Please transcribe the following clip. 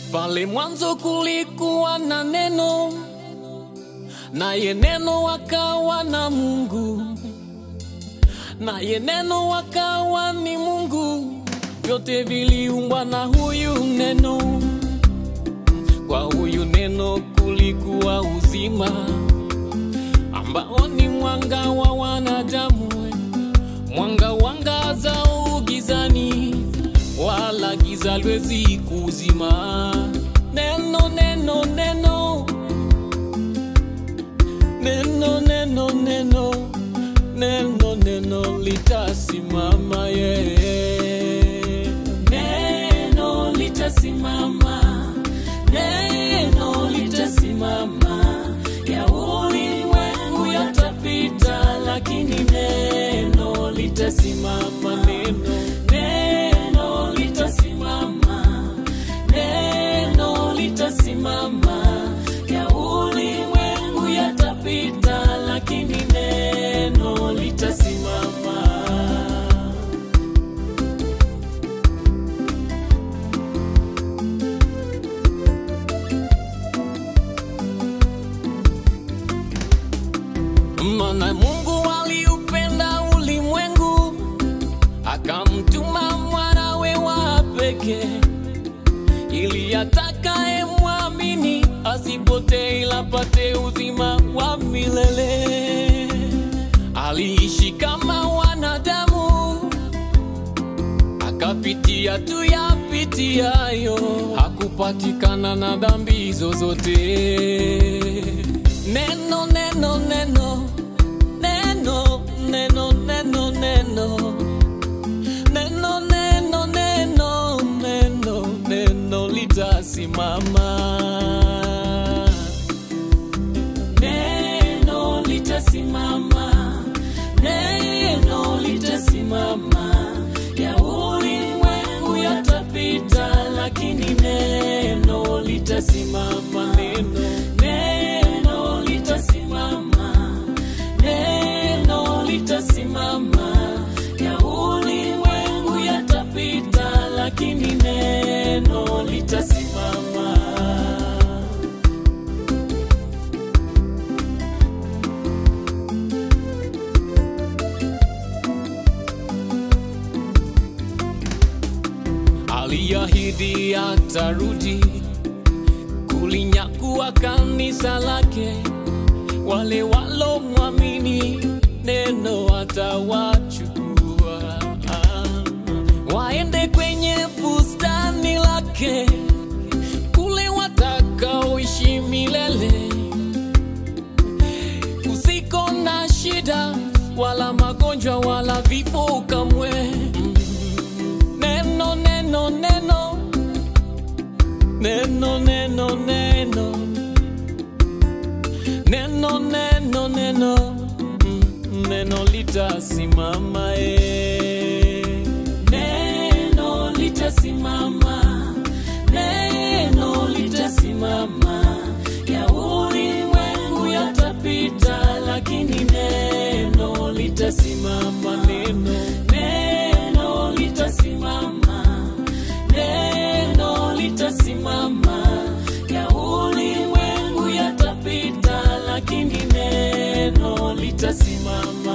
Pale mwanzo kulikuwa na neno, naye neno akawa na Mungu, naye neno akawa ni Mungu. Vyote viliumbwa na huyu neno, kwa huyu neno kulikuwa uzima, ambao ni mwanga wa wanadamu, mwanga wangaza gizani, wala giza lwezi kuzima. Neno, neno, neno, neno, neno, neno, neno, neno litasimama, yeah. Neno litasimama, neno litasimama, ya ulimwengu yatapita, lakini neno litasimama, Neno, neno litasimama, neno litasimama, ya ulimwengu yatapita, lakini neno litasimama. Maana Mungu aliupenda ulimwengu akamtuma mwanawe wa pekee, ili atakaye mwamini asipotee, ila apate uzima wa milele. Aliishi kama wanadamu, akapitia tu yapitiayo, hakupatikana na dhambi zozote. Neno, neno, neno, neno, neno, neno, neno, neno, neno, neno, neno, neno litasimama. Neno litasimama, neno litasimama, ya ulimwengu yatapita, lakini neno litasimama. Neno, Neno litasimama, neno litasimama, ya ulimwengu yatapita, lakini neno litasimama. aliahidi atarudi kulinyakua kanisa lake, wale walomwamini neno atawachukua waende kwenye bustani lake, kule watakaoishi milele, kusiko na shida wala magonjwa wala vifo kamwe. Neno, neno, neno, neno, neno, neno, neno, neno, neno, Mm, neno litasimama eh. Neno litasimama, neno litasimama, ya ulimwengu yatapita, lakini neno litasimama. Neno, Neno litasimama, neno litasimama, ya ulimwengu yatapita, lakini neno litasimama.